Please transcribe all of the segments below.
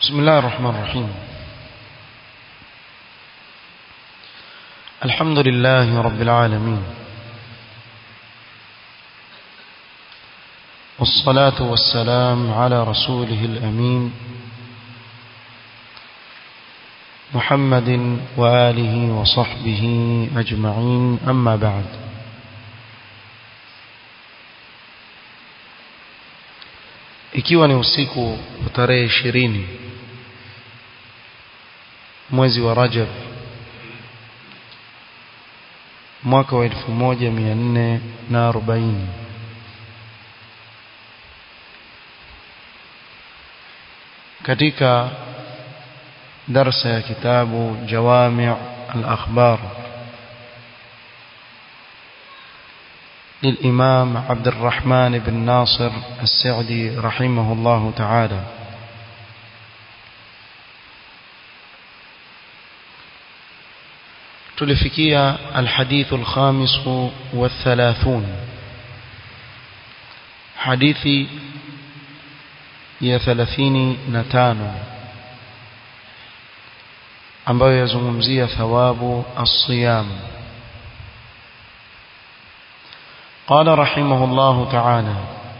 بسم الله الرحمن الرحيم الحمد لله رب العالمين والصلاة والسلام على رسوله الأمين محمد وآله وصحبه أجمعين أما بعد ikiwa ni usiku wa tarehe ishirini mwezi wa Rajab mwaka wa elfu moja mia nne na arobaini katika darsa ya kitabu Jawami' al-Akhbar للإمام عبد الرحمن بن ناصر السعدي رحمه الله تعالى تلفكية الحديث الخامس والثلاثون حديثي يا ثلاثين نتانو ambayo yazungumzia thawabu as-siyam قال رحمه الله تعالى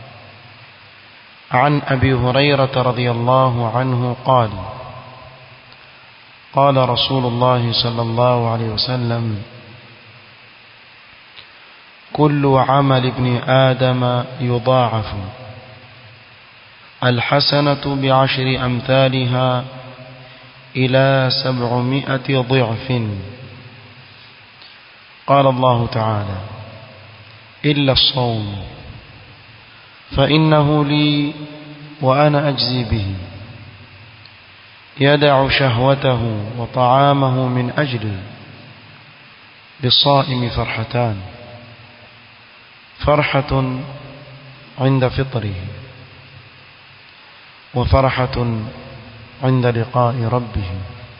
عن أبي هريرة رضي الله عنه قال قال رسول الله صلى الله عليه وسلم كل عمل ابن آدم يضاعف الحسنة بعشر أمثالها إلى سبعمائة ضعف قال الله تعالى إلا الصوم فإنه لي وأنا أجزي به يدع شهوته وطعامه من أجلي للصائم فرحتان فرحة عند فطره وفرحة عند لقاء ربه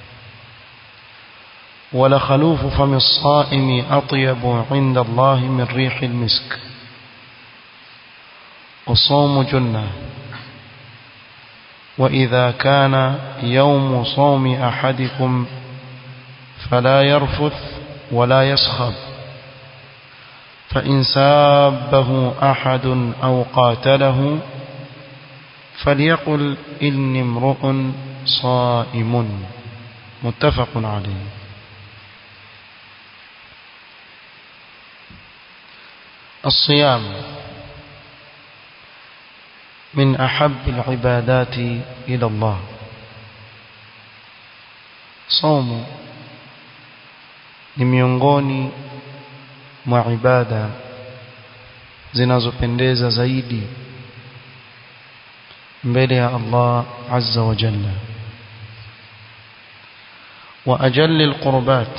ولخلوف فم الصائم أطيب عند الله من ريح المسك والصوم جنة وإذا كان يوم صوم أحدكم فلا يرفث ولا يسخب فإن سابه أحد أو قاتله فليقل إني امرؤ صائم متفق عليه الصيام من أحب العبادات إلى الله صوم ni miongoni mwa ibada zinazopendeza zaidi mbele ya Allah azza wa jalla wa ajalli alqurbat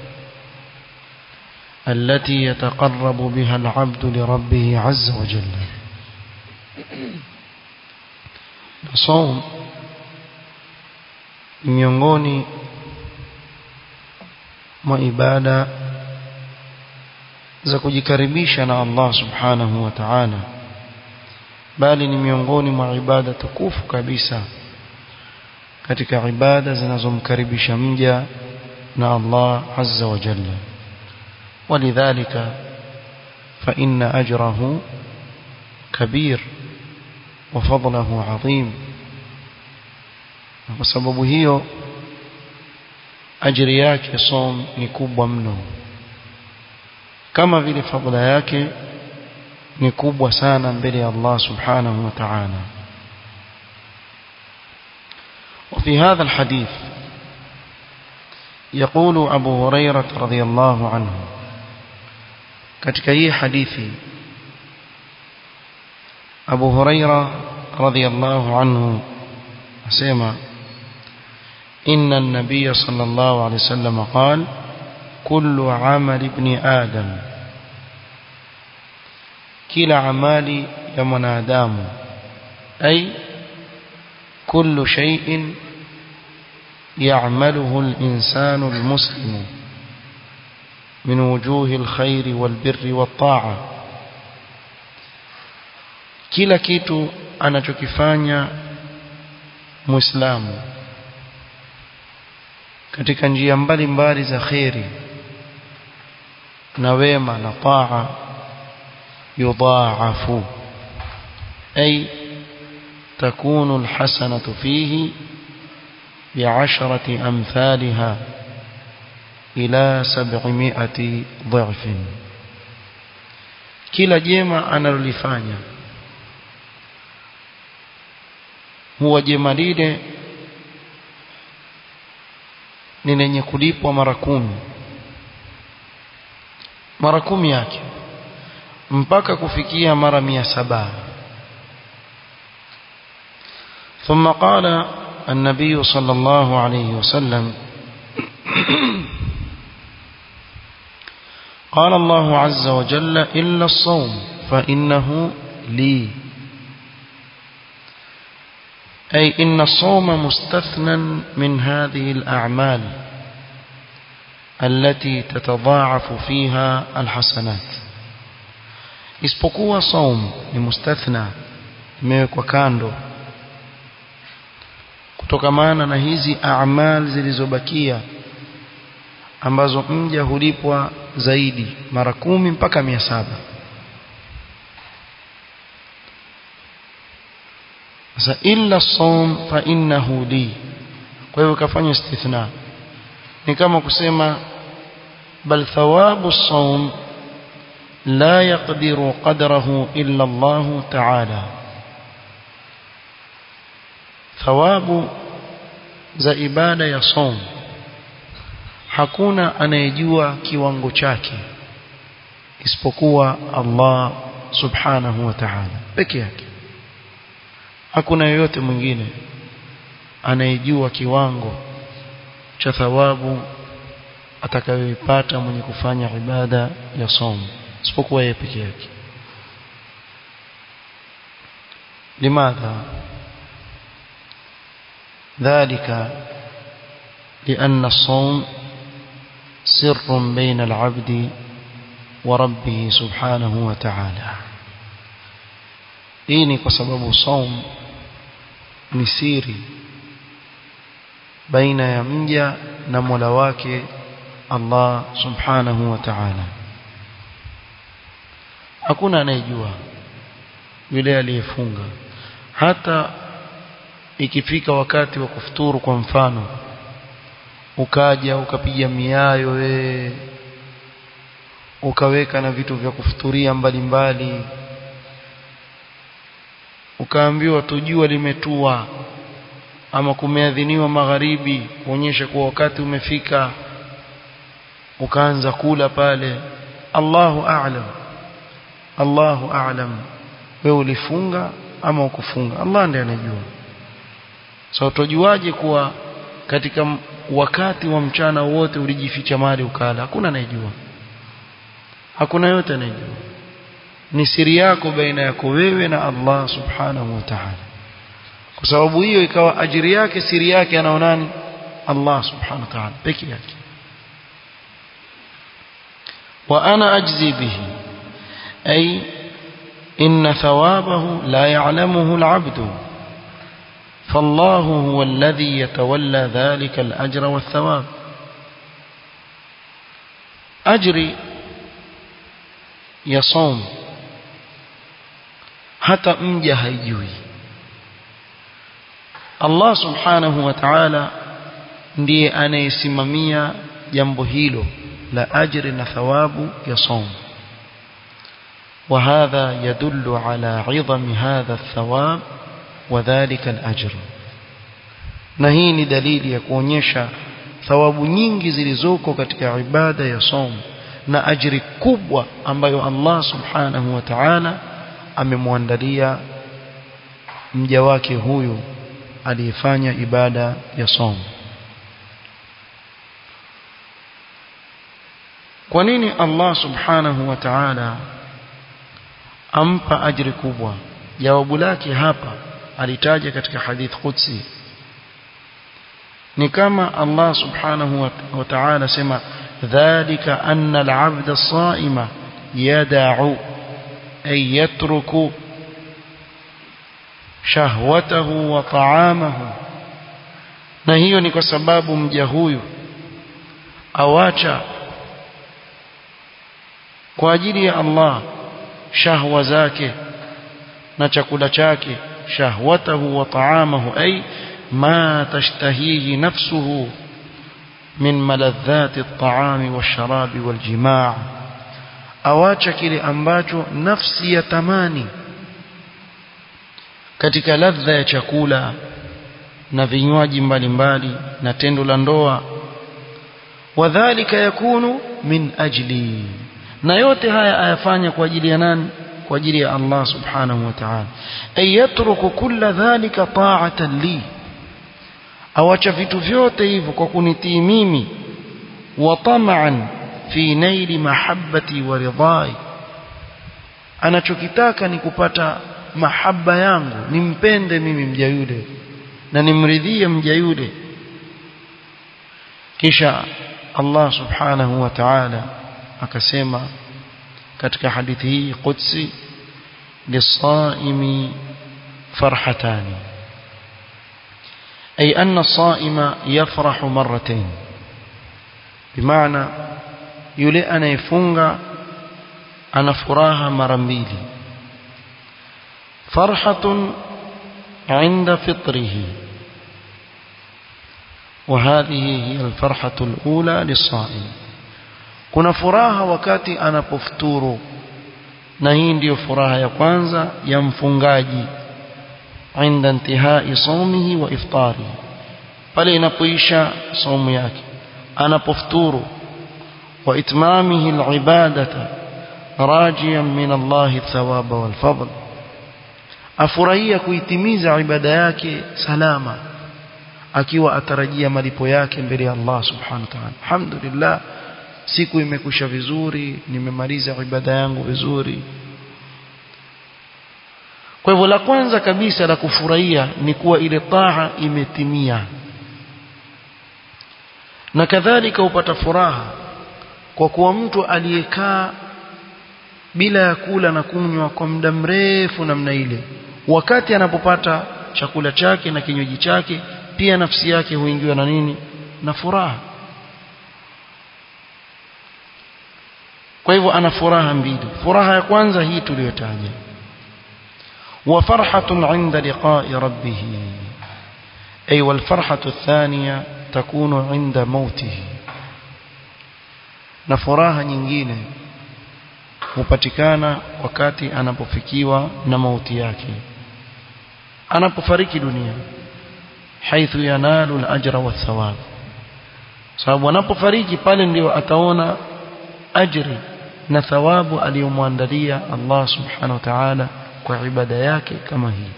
التي يتقرب بها العبد لربه عز وجل صوم miongoni mwa ibada za kujikaribisha na Allah subhanahu wa ta'ala bali ni miongoni mwa ibada tukufu kabisa katika ibada zinazomkaribisha mja na Allah azza wa jalla ولذلك فإن أجره كبير وفضله عظيم وسبب هي ajiri yake som ni kubwa mno kama vile fadhila yake ni kubwa sana mbele ya Allah subhanahu wa ta'ala وفي هذا الحديث يقول أبو هريرة رضي الله عنه katika hii hadithi Abu Huraira radhiyallahu anhu asema inna an-nabiy sallallahu alayhi wasallam qala kullu amali ibn adam kila amali ya mwanadamu ay kullu shay'in يعمله الإنسان المسلم من وجوه الخير والبر والطاعة kila kitu anachokifanya muislamu katika njia mbalimbali za kheri na wema na taa yudhaafu ay takunu alhasanatu fihi bi'ashrati amthaliha ila 700 dha'fin kila jema analolifanya huwa jema lile ni lenye kulipwa mara kumi mara kumi yake mpaka kufikia mara mia saba ثم قال النبي صلى الله عليه وسلم قال الله عز وجل إلا الصوم فإنه لي أي إن الصوم مستثنى من هذه الأعمال التي تتضاعف فيها الحسنات isipokuwa saum ni mustathna imewekwa kando kutokamana na hizi a'mal zilizobakia ambazo mja hulipwa zaidi mara kumi mpaka mia saba sasa illa saum fa innahu li kwa hivyo kafanya istithna ni kama kusema bal thawabu saum la yaqdiru qadrahu illa Allah ta'ala thawabu za ibada ya saum hakuna anayejua kiwango chake isipokuwa Allah subhanahu wa ta'ala peke yake hakuna yoyote mwingine anayejua kiwango cha thawabu atakayoipata mwenye kufanya ibada ya somo isipokuwa yeye peke yake limadha ذلك لأن الصوم سر بين العبد وربه سبحانه وتعالى hii ni kwa sababu saum ni siri baina ya mja na Mola wake Allah subhanahu wa ta'ala hakuna anayejua yule aliyefunga hata ikifika wakati wa kufuturu kwa mfano ukaja ukapiga miayo we ukaweka na vitu vya kufuturia mbalimbali mbali, ukaambiwa tujua limetua ama kumeadhiniwa magharibi kuonyesha kuwa wakati umefika ukaanza kula pale Allahu a'lam Allahu a'lam wewe ulifunga ama ukufunga Allah ndiye anajua so tujuaje kuwa katika wakati wa mchana wote ulijificha mali ukala hakuna anayejua hakuna yote anayejua ni siri yako baina yako wewe na Allah subhanahu wa ta'ala kwa sababu hiyo ikawa ajiri yake siri yake anaonani Allah subhanahu wa ta'ala peke yake wa ana ajzi bihi ay inna thawabahu la ya'lamuhu al-'abdu فالله هو الذي يتولى ذلك الأجر والثواب أجري يصوم hata mja haijui Allah subhanahu wa ta'ala ndiye anayesimamia jambo hilo la ajri na thawabu ya saum وهذا يدل على عظم هذا الثواب وذلك الأجر na hii ni dalili ya kuonyesha thawabu nyingi zilizoko katika ibada ya saum na ajri kubwa ambayo Allah subhanahu wa ta'ala amemwandalia mja wake huyu aliyefanya ibada ya saum kwa nini Allah subhanahu wa ta'ala ampa ajri kubwa jawabu lake hapa alitaja katika hadith qudsi ni kama Allah subhanahu wa ta'ala sema dhalika anna al-'abda as-sa'ima yad'u ay yatruku shahwatahu wa ta'amahu na hiyo ni kwa sababu mja huyu awacha kwa ajili ya Allah shahwa zake na chakula chake shahwatahu wa ta'amahu ay ma tashtahihi nafsuhu min maladhati at-ta'ami wash-sharabi wal-jima' awacha kile ambacho nafsi ya tamani katika ladha ya chakula na vinywaji mbalimbali na tendo la ndoa wadhālika yakunu min ajli na yote haya ayafanya kwa ajili ya nani kwa ajili ya Allah subhanahu wa ta'ala ay yatruku kulla dhalika ta'atan li awacha vitu vyote hivyo kwa kunitii mimi wa tama'an fi naili mahabbati wa ridai anachokitaka ni kupata mahaba yangu nimpende mimi mja yule na nimridhie mja yule kisha Allah subhanahu wa ta'ala akasema katika hadithi hii qudsi lisaimi farhatani ay anna as-saima yafrahu marratayn bimaana yule anayefunga ana furaha mara mbili farhatun عند فطره وهذه هي الفرحة الأولى للصائم kuna furaha wakati anapofuturu na hii ndiyo furaha ya kwanza ya mfungaji عند انتهاء صومه وافطاره pale inapoisha somo yake anapofuturu wa itmamihi alibadata rajiyan min Allah thawaba wal fadl afurahia kuitimiza ibada yake salama akiwa atarajia malipo yake mbele ya Allah subhanahu wa ta'ala alhamdulillah siku imekusha vizuri nimemaliza ibada yangu vizuri kwa hivyo la kwanza kabisa la kufurahia ni kuwa ile taa imetimia na kadhalika upata furaha kwa kuwa mtu aliyekaa bila ya kula na kunywa kwa muda mrefu namna ile wakati anapopata chakula chake na kinywaji chake pia nafsi yake huingiwa na nini na furaha kwa hivyo ana furaha mbili furaha ya kwanza hii tuliyotaja wa farhatun 'inda liqa'i rabbih ay wal farhatu athaniya takunu 'inda mautih na furaha nyingine hupatikana wakati anapofikiwa na mauti yake anapofariki dunia haithu yanalu al-ajra wath-thawab sababu anapofariki pale ndio ataona ajri na thawabu aliyomwandalia Allah subhanahu wa ta'ala kwa ibada yake kama hii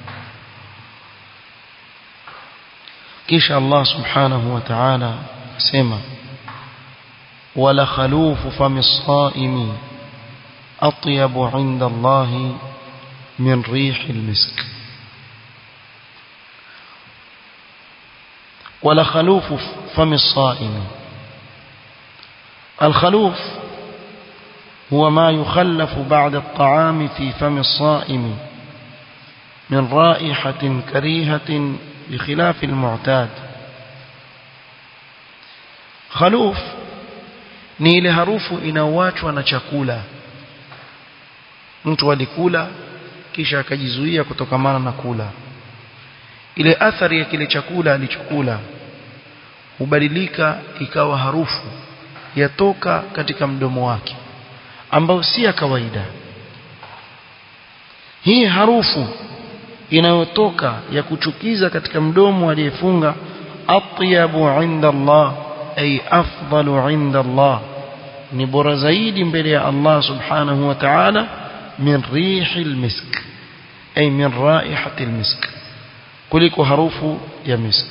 kisha Allah subhanahu wa ta'ala asema wala khalufu fami saimi atyabu 'inda Allah min rihi al-misk ولا خلوف فم الصائم الخلوف هو ما يخلف بعد الطعام في فم الصائم من رائحة كريهة بخلاف المعتاد خلوف ni ile harufu inaoachwa na chakula mtu alikula kisha akajizuia kutokamana na kula ile athari ya kile chakula alichokula hubadilika ikawa harufu yatoka katika mdomo wake ambao si ya kawaida hii harufu inayotoka ya kuchukiza katika mdomo aliyefunga atyabu inda Allah ay afdalu inda Allah ni bora zaidi mbele ya Allah subhanahu wa ta'ala min rihil misk ay min raihatil misk kuliko harufu ya misk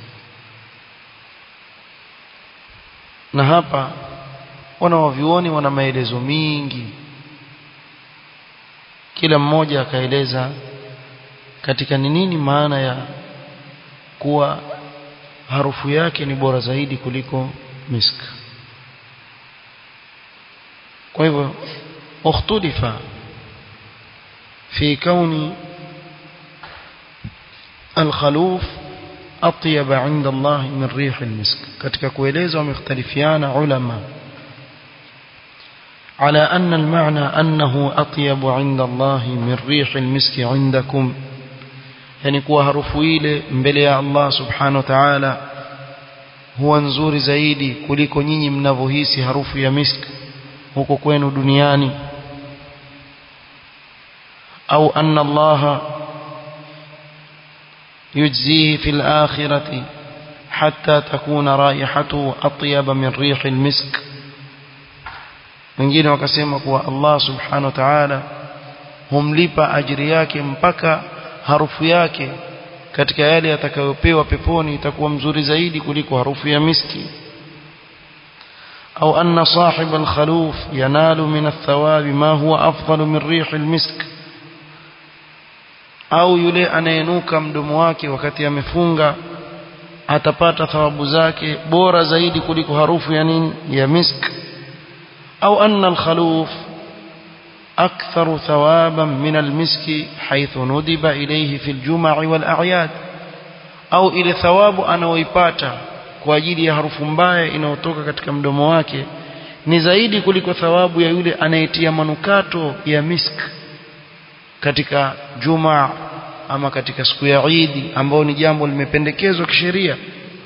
na hapa wana wavyuoni wana maelezo mingi kila mmoja akaeleza katika ni nini maana ya kuwa harufu yake ni bora zaidi kuliko misk kwa hivyo ukhtulifa fi kauni الخلوف أطيب عند الله من ريح المسك katika kueleza wamekhtalifiana ulama على أن المعنى أنه أطيب عند الله من ريح المسك عندكم yani kuwa harufu ile mbele ya Allah subhanahu wa ta'ala huwa nzuri zaidi kuliko nyinyi mnavyohisi harufu ya misk huko kwenu duniani au anna Allah يجزيه في الآخرة حتى تكون رائحته أطيب من ريح المسك wengine wakasema kuwa Allah subhanahu wa ta'ala humlipa ajiri yake mpaka harufu yake katika yale atakayopewa peponi itakuwa mzuri zaidi kuliko harufu ya miski au anna sahib al-khaluf yanalu min ath-thawab ma huwa afdal min rih al-misk au yule anayenuka mdomo wake wakati amefunga atapata thawabu zake bora zaidi kuliko harufu ya nini ya misk au anna al-khaluf أكثر ثوابا من المسك حيث ندب إليه في الجمع والأعياد أو إلى ثواب أنا ويباتا kwa ajili ya harufu mbaya inayotoka katika mdomo wake ni zaidi kuliko thawabu ya yule anayetia manukato ya misk katika juma ama katika siku ya Eid ambao ni jambo limependekezwa kisheria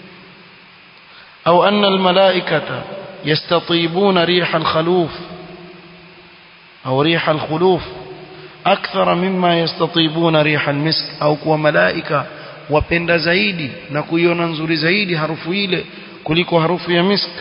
au anna almalaikata yastatibuna riha alkhaluf أو ريح الخلوف أكثر مما يستطيبون ريح المسك أو كوا ملائكة wapenda zaidi na kuiona nzuri zaidi harufu ile kuliko harufu ya misk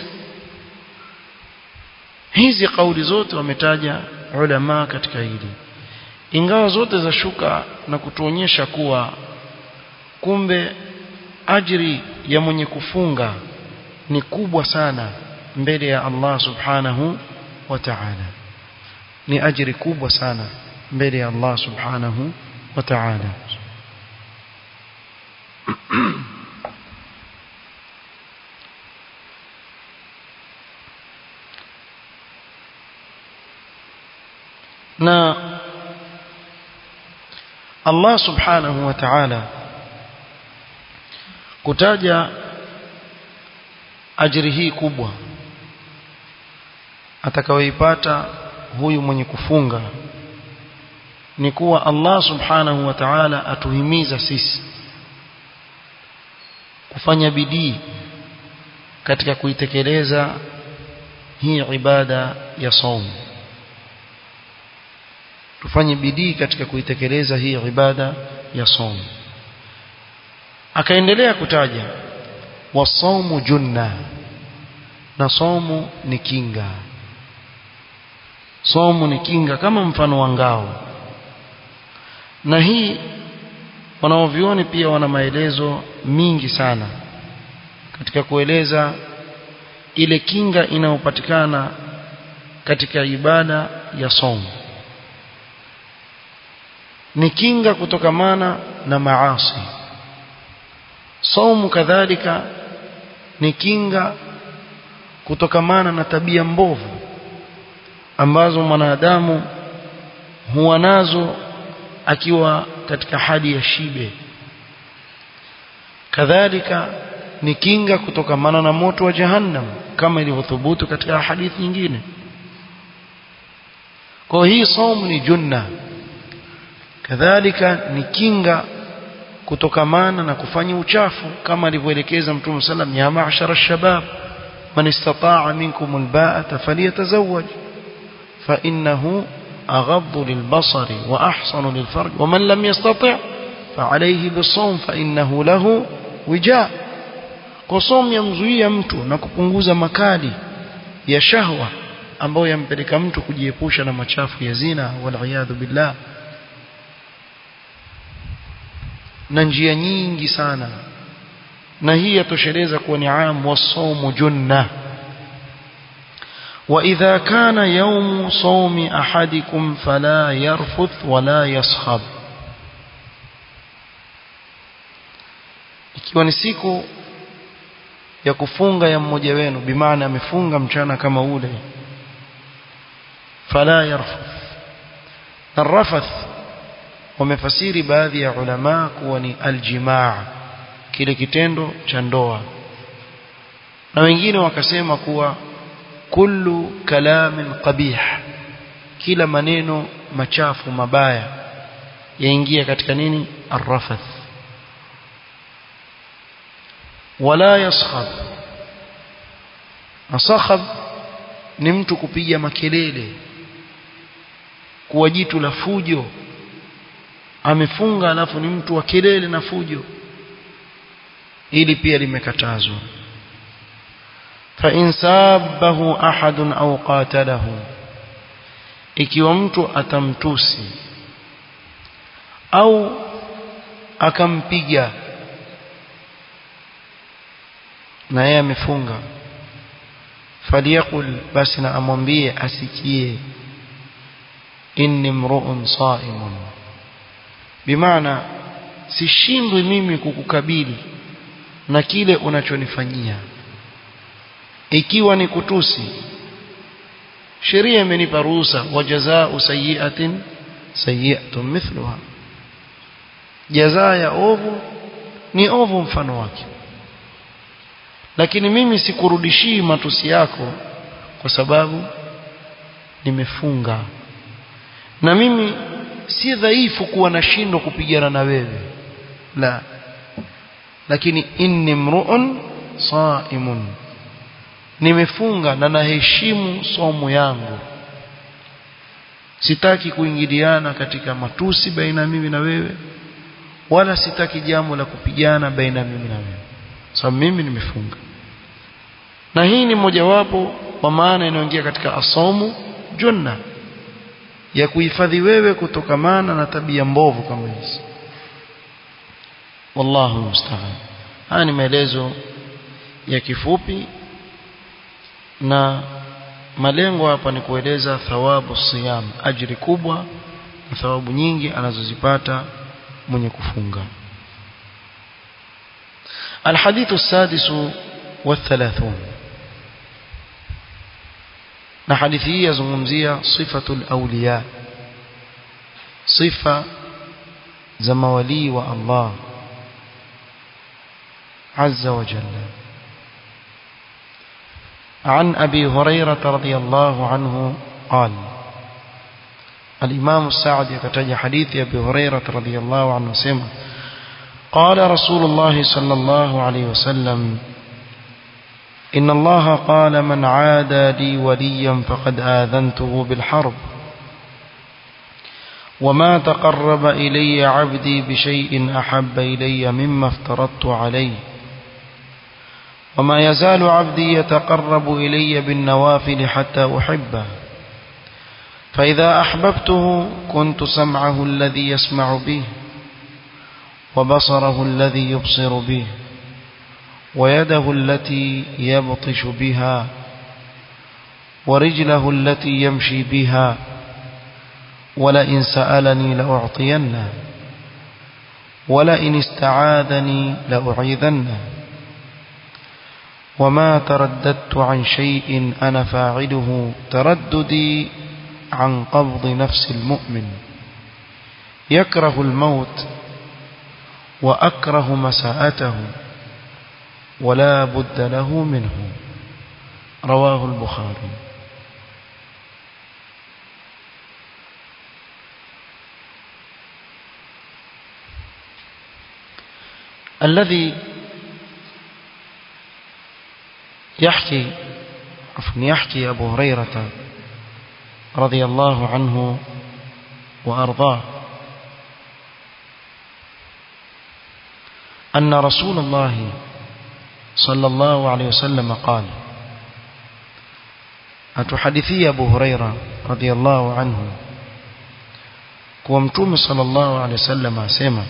hizi kauli zote wametaja ulama katika hili ingawa zote za shuka na kutuonyesha kuwa kumbe ajri ya mwenye kufunga ni kubwa sana mbele ya Allah subhanahu wa ta'ala ni ajiri kubwa sana mbele ya Allah subhanahu wa ta'ala na Allah subhanahu wa ta'ala kutaja ajiri hii kubwa atakayoipata huyu mwenye kufunga ni kuwa Allah subhanahu wa ta'ala atuhimiza sisi kufanya bidii katika kuitekeleza hii ibada ya saum tufanye bidii katika kuitekeleza hii ibada ya saum akaendelea kutaja wasaumu junna na saumu ni kinga somo ni kinga kama mfano wa ngao na hii wanaovioni pia wana maelezo mingi sana katika kueleza ile kinga inayopatikana katika ibada ya somo ni kinga kutokamana na maasi somu kadhalika ni kinga kutokamana na tabia mbovu ambazo mwanadamu huwa nazo akiwa katika hali ya shibe kadhalika ni kinga kutokamana na moto wa jahannam kama ilivyothubutu katika hadithi nyingine kwa hii saumu ni junna kadhalika ni kinga kutokamana na kufanya uchafu kama alivyoelekeza mtume sallam ya ma'shara shabab man istata'a minkum alba'ata falyatazawwaj فإنه أغض للبصر وأحصن للفرج ومن لم يستطع فعليه بالصوم فإنه له وجاء قصوم يمزوia mtu na kupunguza makali ya shahwa ambayo yampeleka mtu kujiepusha na machafu ya zina waliyadhu billah na njia nyingi sana na hii yatosheleza kuwa ni am wasaumu junna وإذا كان يوم صوم أحدكم فلا يرفث ولا يصخب ikiwa ni siku ya kufunga ya mmoja wenu bimaana amefunga mchana kama ule fala yarfuth na rafath wamefasiri baadhi ya ulama kuwa ni aljimaa kile kitendo cha ndoa na wengine wakasema kuwa kullu kalamin qabih kila maneno machafu mabaya yaingia katika nini arrafath wala yaskhab nasakhab ni mtu kupiga makelele kuwa jitu la fujo amefunga alafu ni mtu wa kelele na fujo ili pia limekatazwa fa in sabahu ahadun au qatalahu ikiwa mtu atamtusi au akampiga na yeye amefunga faliyakul basi na amwambie asikie inni mru'un sa'imun bimaana sishindwi mimi kukukabili na kile unachonifanyia ikiwa ni kutusi sheria imenipa ruhusa wa jazaa'u sayyi'atin sayyi'atun mithluha jazaa ya ovu ni ovu mfano wake lakini mimi sikurudishii matusi yako kwa sababu nimefunga na mimi si dhaifu kuwa nashindwa kupigana na wewe la lakini inni mru'un saimun nimefunga na naheshimu somo yangu sitaki kuingiliana katika matusi baina mimi na wewe wala sitaki jambo la kupigana baina mimi na wewe sababu mimi nimefunga na hii ni mojawapo kwa maana inayoingia katika asomu junna ya kuhifadhi wewe kutokamana na tabia mbovu kama hizi wallahu musta'an haya ni maelezo ya kifupi na malengo hapa ni kueleza thawabu siyam ajiri kubwa na thawabu nyingi anazozipata mwenye kufunga الحديث السادس والثلاثون na hadithi hii yazungumzia sifatul awliya sifa za mawalii wa Allah azza wa jalla عن أبي هريرة رضي الله عنه قال الإمام السعد يكتج حديث أبي هريرة رضي الله عنه سمع قال رسول الله صلى الله عليه وسلم إن الله قال من عادى لي وليا فقد آذنته بالحرب وما تقرب إلي عبدي بشيء أحب إلي مما افترضت عليه وما يزال عبدي يتقرب إلي بالنوافل حتى أحبه فإذا أحببته كنت سمعه الذي يسمع به وبصره الذي يبصر به ويده التي يبطش بها ورجله التي يمشي بها ولئن سألني لأعطينه ولئن استعاذني لأعيذنه وما ترددت عن شيء أنا فاعله ترددي عن قبض نفس المؤمن يكره الموت وأكره مساءته ولا بد له منه رواه البخاري الذي يحكي عفوا يحكي أبو هريرة رضي الله عنه وأرضاه أن رسول الله صلى الله عليه وسلم قال أتحدثي أبو هريرة رضي الله عنه ومتوم صلى الله عليه وسلم أسيما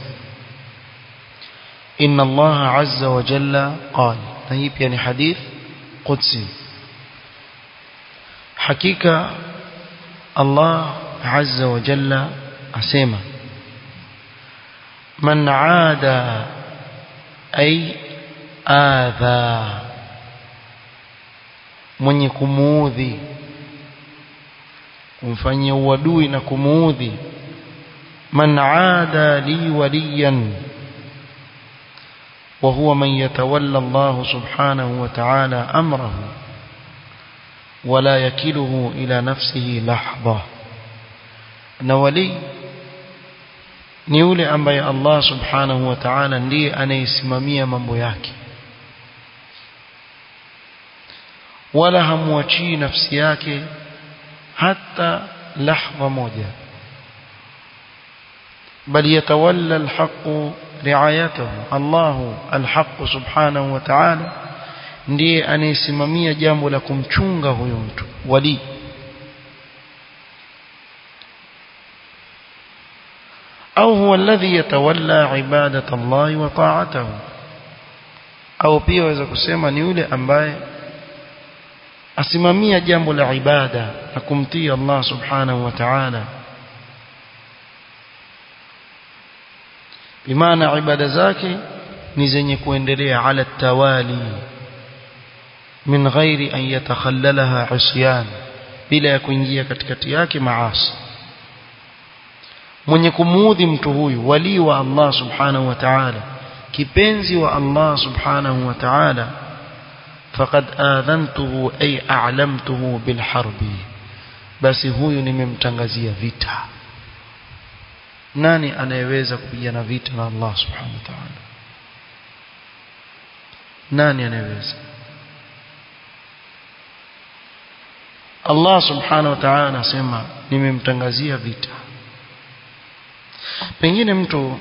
إن الله عز وجل قال طيب يعني حديث قدسي حقيقة الله عز وجل أسيما من عاد أي adha mwenye kumuudhi kumfanyia uadui na kumuudhi man aada li waliyan وهو من يتولى الله سبحانه وتعالى أمره ولا يكله إلى نفسه لحظة نولي ni yule ambaye Allah subhanahu wa ta'ala ndiye anayesimamia mambo yake wala hamwachii nafsi yake hata lahza moja بل يتولى الحق رعايته الله الحق سبحانه وتعالى ndiye anayesimamia jambo la kumchunga huyo mtu wali au huwa alladhi yatawalla ibadata Allah wa ta'atahu au pia waweza kusema ni yule ambaye asimamia jambo la ibada na kumtii Allah subhanahu wa ta'ala bimaana ibada zake ni zenye kuendelea ala tawali min ghairi an yatakhallalaha isyan bila ya kuingia katikati yake maasi mwenye kumuudhi mtu huyu wali wa Allah subhanahu wa ta'ala kipenzi wa Allah subhanahu wa ta'ala faqad adhantuhu ay a'lamtuhu bil harbi basi huyu nimemtangazia vita nani anayeweza kupigana vita na Allah subhanahu wa ta'ala nani anayeweza Allah subhanahu wa ta'ala anasema nimemtangazia vita pengine mtu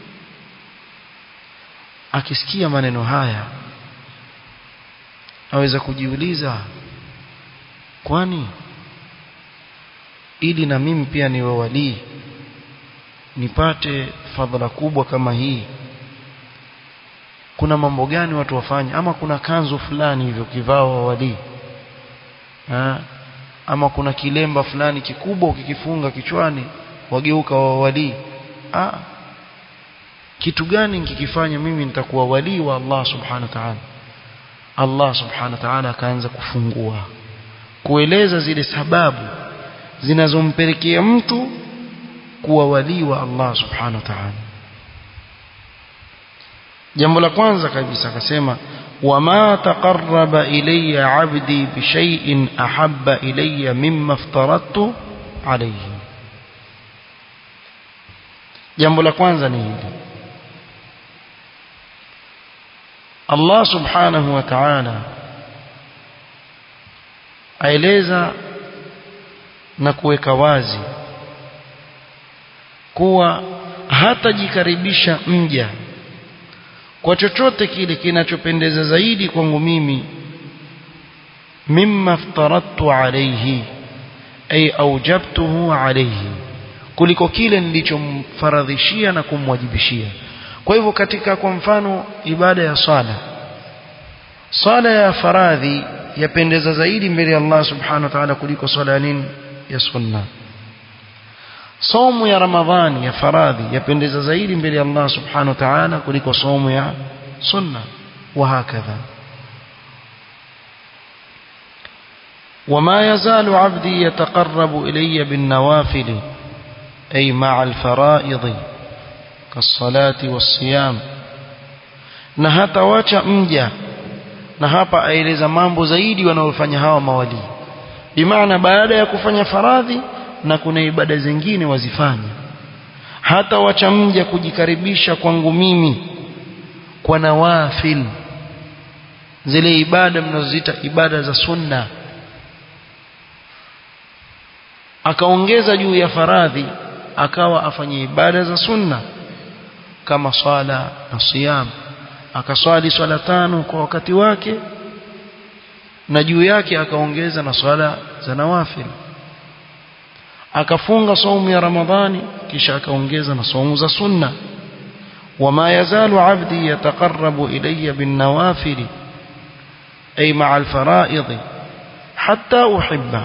akisikia maneno haya aweza kujiuliza kwani ili na mimi pia niwe walii nipate fadhila kubwa kama hii kuna mambo gani watu wafanye ama kuna kanzu fulani hivyo kivao wa walii ha? ama kuna kilemba fulani kikubwa ukikifunga kichwani wageuka wa walii ah kitu gani nikikifanya mimi nitakuwa walii wa Allah subhanahu wa ta'ala Allah subhanahu wa ta'ala akaanza kufungua kueleza zile sababu zinazompelekea mtu kuwa walii wa Allah subhanahu wa ta'ala jambo la kwanza kabisa akasema wama taqarraba ilayya 'abdi bi shay'in ahabba ilayya mimma aftaradtu alayhi jambo la kwanza ni hili Allah subhanahu wa ta'ala aeleza na kuweka wazi kuwa hatajikaribisha mja kwa chochote kile kinachopendeza zaidi kwangu mimi mimma aftaradtu alayhi ay aujabtuhu alayhi kuliko kile nilichomfaradhishia na kumwajibishia kwa hivyo katika kwa mfano ibada ya sala sala ya faradhi yapendeza zaidi mbele ya Allah subhanahu wa ta'ala kuliko sala ya nini ya sunna somo ya ramadhani ya faradhi yapendeza zaidi mbele ya Allah subhanahu wa ta'ala kuliko somo ya sunna wa hakadha وما يزال عبدي يتقرب إلي بالنوافل أي مع الفرائض كالصلاة والصيام na hata wacha mja na hapa aeleza mambo zaidi wanaofanya hawa mawali bimaana baada ya kufanya faradhi na kuna ibada zingine wazifanya hata wacha mja kujikaribisha kwangu mimi kwa nawafil zile ibada mnazoziita ibada za sunna akaongeza juu ya faradhi akawa afanye ibada za sunna kama swala na siyam akaswali swala tano kwa wakati wake na juu yake akaongeza na swala za nawafil akafunga saumu ya ramadhani kisha akaongeza na saumu za sunna وما يزال عبدي يتقرب إلي بالنوافل أي مع الفرائض حتى أحبه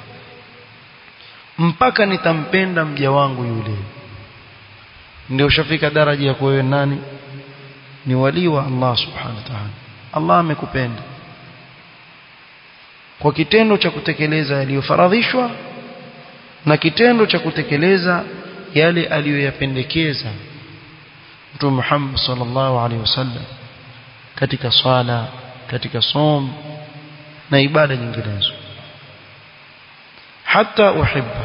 mpaka nitampenda mja wangu yule ndio ushafika daraja ya kuwa nani ni wali wa Allah subhanahu wa ta'ala Allah amekupenda kwa kitendo cha kutekeleza yaliyofaradhishwa na kitendo cha kutekeleza yale aliyoyapendekeza Mtume Muhammad sallallahu alaihi wasallam katika swala katika som na ibada nyinginezo hata uhibba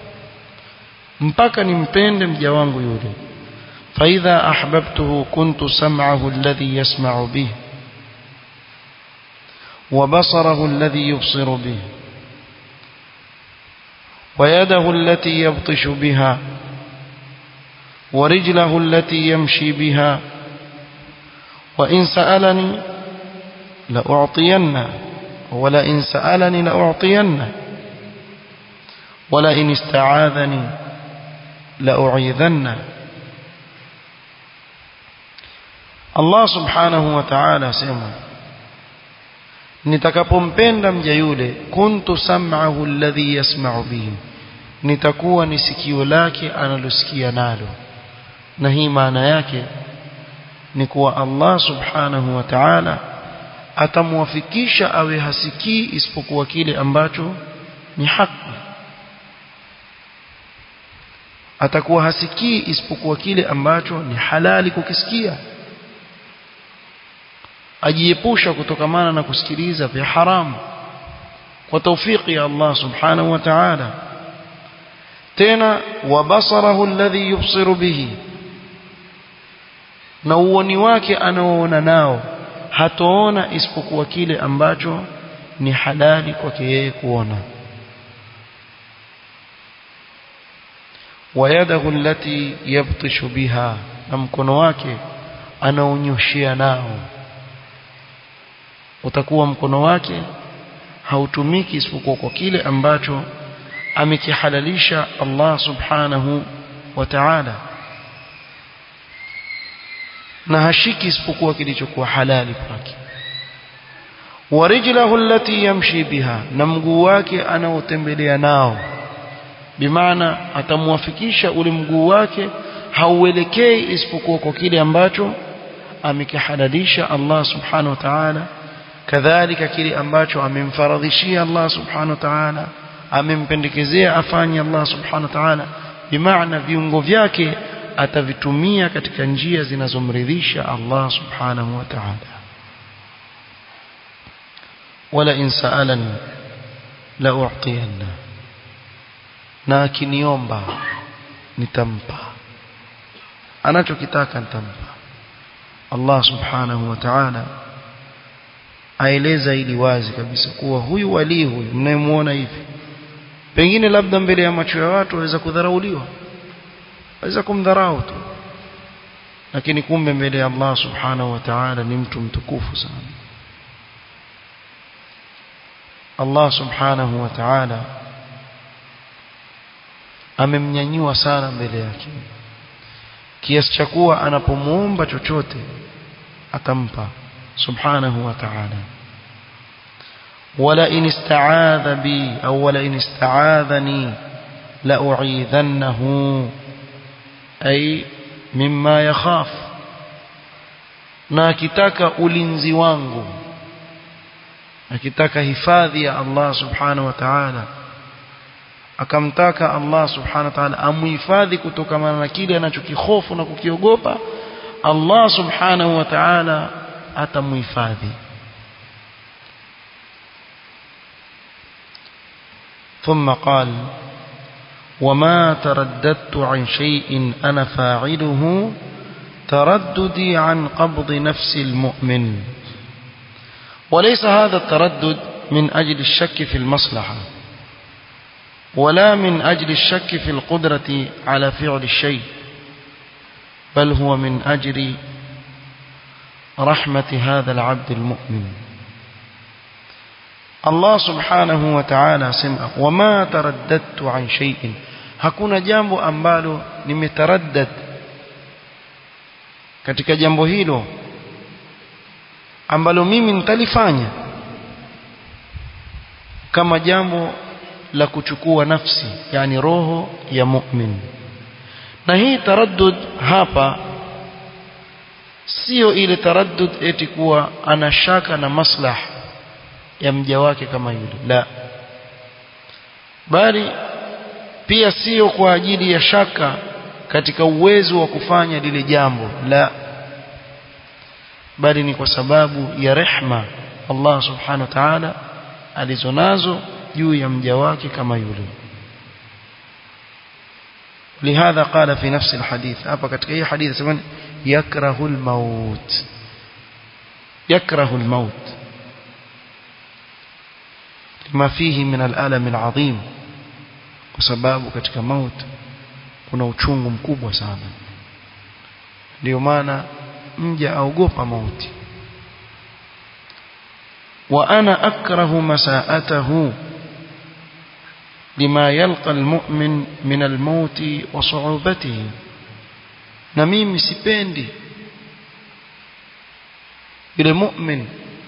mpaka nimpende mja wangu yule فإذا أحببته كنت سمعه الذي يسمع به وبصره الذي يبصر به ويده التي يبطش بها ورجله التي يمشي بها وإن سألني لأعطينه ولئن سألني لأعطينه ولئن استعاذني لأعيذنه Allah subhanahu wa ta'ala asema nitakapompenda mja yule kuntu sam'ahu alladhi yasma'u bihi nitakuwa ni sikio lake analosikia nalo na hii maana yake ni kuwa Allah subhanahu wa ta'ala atamwafikisha awe hasikii isipokuwa kile ambacho ni haki atakuwa hasikii isipokuwa kile ambacho ni halali kukisikia ajiepusha kutokamana na kusikiliza vya haramu kwa taufiki ya Allah subhanahu wa ta'ala tena wa basarahu alladhi yubsiru bihi na uoni wake anaoona nao hatoona isipokuwa kile ambacho ni halali kwake yeye kuona ويده التي يبطش بها na mkono wake anaonyoshia nao utakuwa mkono wake hautumiki isipokuwa kwa kile ambacho amekihalalisha Allah subhanahu wa ta'ala na hashiki isipokuwa kilichokuwa halali kwake warijlahu allati yamshi biha na mguu wake anaotembelea nao bimaana atamwafikisha ule mguu wake hauelekei isipokuwa kwa kile ambacho amekihalalisha Allah subhanahu wa ta'ala kadhalika kile ambacho amemfaradhishia Allah subhanahu wa ta'ala amempendekezea afanye Allah subhanahu wa ta'ala bimaana viungo vyake atavitumia katika njia zinazomridhisha Allah subhanahu wa ta'ala wala in sa'alani la u'tiyanna na akiniomba nitampa anachokitaka nitampa Allah subhanahu wa ta'ala aeleza ili wazi kabisa kuwa huyu wali huyu mnayemuona hivi pengine labda mbele ya macho ya watu waweza kudharauliwa waweza kumdharau tu lakini kumbe mbele ya Allah subhanahu wa ta'ala ni mtu mtukufu sana Allah subhanahu wa ta'ala amemnyanyua sana mbele yake kiasi cha kuwa anapomuomba chochote atampa subhanahu wa ta'ala wala in ista'adha bi au wala in ista'adhani la u'idhannahu ay mimma yakhaf na akitaka ulinzi wangu akitaka hifadhi ya Allah subhanahu wa ta'ala akamtaka Allah subhanahu wa ta'ala amuhifadhi kutokana na kile anachokihofu na kukiogopa Allah subhanahu wa ta'ala atamuhifadhi ثم قال وما ترددت عن شيء أنا فاعله ترددي عن قبض نفس المؤمن وليس هذا التردد من أجل الشك في المصلحة ولا من أجل الشك في القدرة على فعل الشيء بل هو من أجل رحمة هذا العبد المؤمن الله سبحانه وتعالى سمع وما ترددت عن شيء hakuna jambo ambalo nimetaraddad katika jambo hilo ambalo mimi nitalifanya kama jambo la kuchukua nafsi yani roho ya mu'min na hii taraddud hapa sio ile taraddud eti kuwa ana shaka na maslah ya mja wake kama yule la bali pia sio kwa ajili ya shaka katika uwezo wa kufanya lile jambo la bali ni kwa sababu ya rehma Allah subhanahu wa ta'ala alizonazo juu ya mja wake kama yule لهذا قال في نفس الحديث hapa katika hii hadithi sema yakrahu al-maut yakrahu al-maut lima fihi min al-alam al-azim kwa sababu katika maut kuna uchungu mkubwa sana ndio maana mja aogopa mauti wa ana akrahu masaatahu lima yalqa almu'min min almaut wa su'ubatihi na mimi sipendi yule mu'min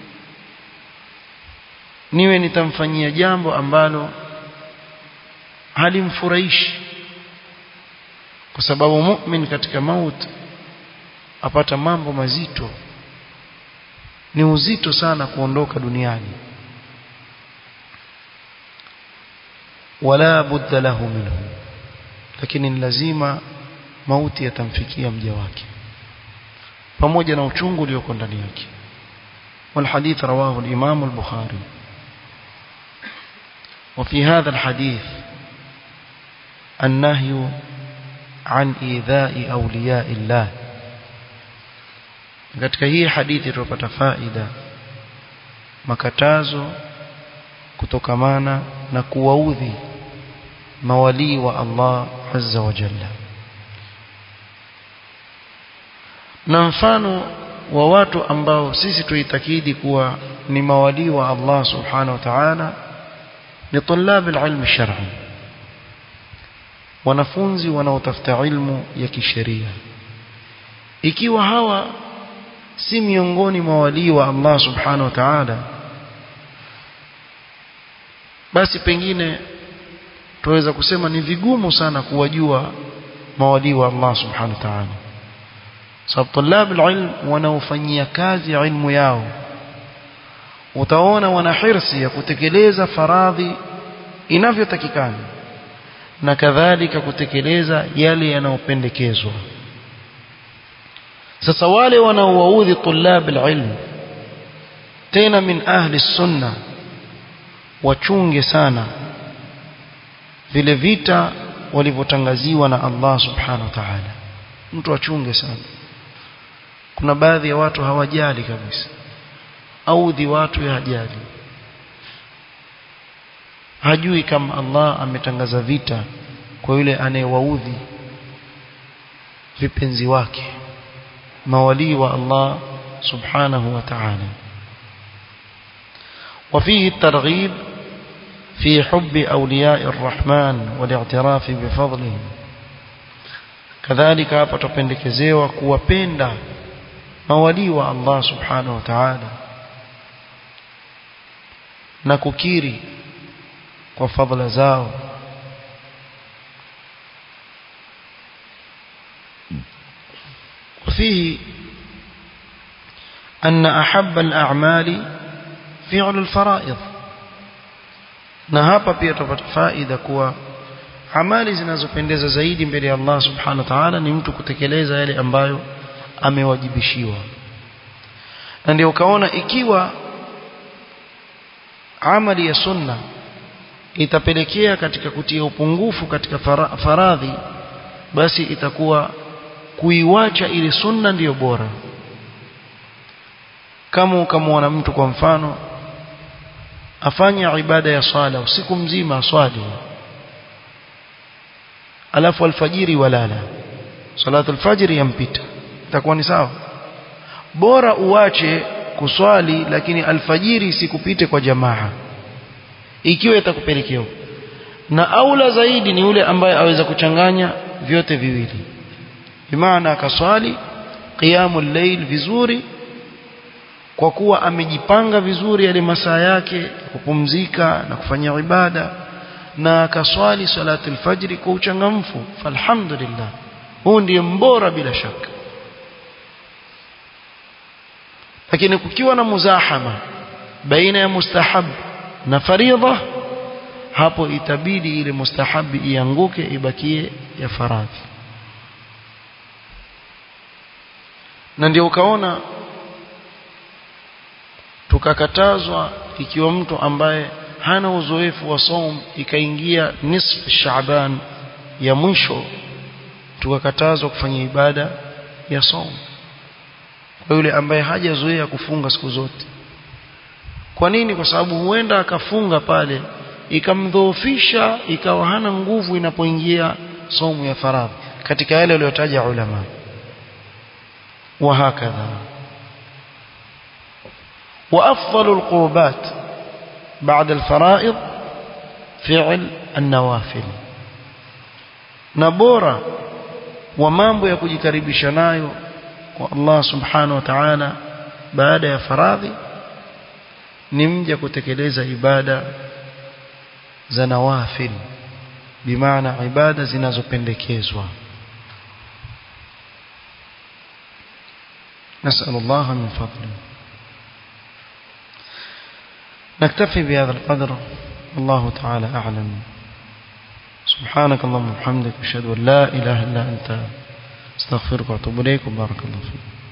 niwe nitamfanyia jambo ambalo halimfurahishi kwa sababu mu'min katika mauti apata mambo mazito ni uzito sana kuondoka duniani wala budda lahu minhu lakini ni lazima mauti yatamfikia mja wake pamoja na uchungu ulioko ndani yake والحديث رواه الإمام البخاري وفي هذا الحديث النهي عن إيذاء أولياء الله katika hii hadithi tupata faida makatazo kutokamana na kuwaudhi mawalii wa Allah azza wa jalla na mfano wa watu ambao sisi tuitakidi kuwa ni mawalii wa Allah subhanahu wa ta'ala ni tulab alilm shar'i wanafunzi wanaotafuta ilmu ya kisheria ikiwa hawa si miongoni mwa walii wa Allah subhanahu wa ta'ala basi pengine tuweza kusema ni vigumu sana kuwajua mawalii wa Allah subhanahu wa ta'ala sababu tulab alilm wanaofanyia kazi ilmu yao utaona wana hirsi ya kutekeleza faradhi inavyotakikana na kadhalika kutekeleza yale yanayopendekezwa sasa wale wanaowaudhi tulab alilm tena min ahli sunna wachunge sana vile vita walivyotangaziwa na Allah subhanahu wa ta'ala mtu achunge sana kuna baadhi ya watu hawajali kabisa audhi watu ya hajali hajui kama Allah ametangaza vita kwa yule anayewaudhi vipenzi wake mawalii wa Allah subhanahu wa ta'ala وفيه الترغيب في حب أولياء الرحمن والاعتراف بفضلهم كذلك hapa tupendekezewa kuwapenda mawalii wa Allah subhanahu wa ta'ala na kukiri kwa fadhila zao وفيه أن أحب الأعمال فعل الفرائض na hapa pia tupata faida kuwa amali zinazopendeza zaidi mbele ya Allah subhanahu wa ta'ala ni mtu kutekeleza yale ambayo amewajibishiwa na ndio ukaona ikiwa amali ya sunna itapelekea katika kutia upungufu katika faradhi basi itakuwa kuiwacha ili sunna ndiyo bora kama ukamwona mtu kwa mfano afanya ibada ya swala usiku mzima aswali alafu alfajiri walala salatu alfajiri yampita itakuwa ni sawa bora uache kuswali lakini alfajiri isikupite kwa jamaa ikiwa itakupelekea na aula zaidi ni yule ambaye aweza kuchanganya vyote viwili bimaana akaswali qiyamul layl vizuri kwa kuwa amejipanga vizuri yale masaa yake kupumzika na kufanya ibada na akaswali salatu alfajri kwa uchangamfu falhamdulillah huu ndiye mbora bila shaka lakini kukiwa na muzahama baina ya mustahab na faridha hapo itabidi ile mustahabi ianguke ibakie ya faradhi na ndio ukaona tukakatazwa ikiwa mtu ambaye hana uzoefu wa saum ikaingia nisf Shaaban ya mwisho tukakatazwa kufanya ibada ya saum kwa yule ambaye hajazoea kufunga siku zote kwa nini kwa sababu huenda akafunga pale ikamdhoofisha ikawa hana nguvu inapoingia somu ya faradhi katika yale waliotaja ulama وهكذا وأفضل القربات بعد الفرائض فعل النوافل نبورا ومambo ya kujikaribisha nayo kwa Allah subhanahu wa ta'ala baada ya faradhi ni mja kutekeleza ibada za nawafil bimaana ibada zinazopendekezwa نسأل الله من فضله نكتفي بهذا القدر الله تعالى أعلم سبحانك اللهم وبحمدك أشهد أن لا إله إلا أنت استغفرك وأتوب إليك وبارك الله فيك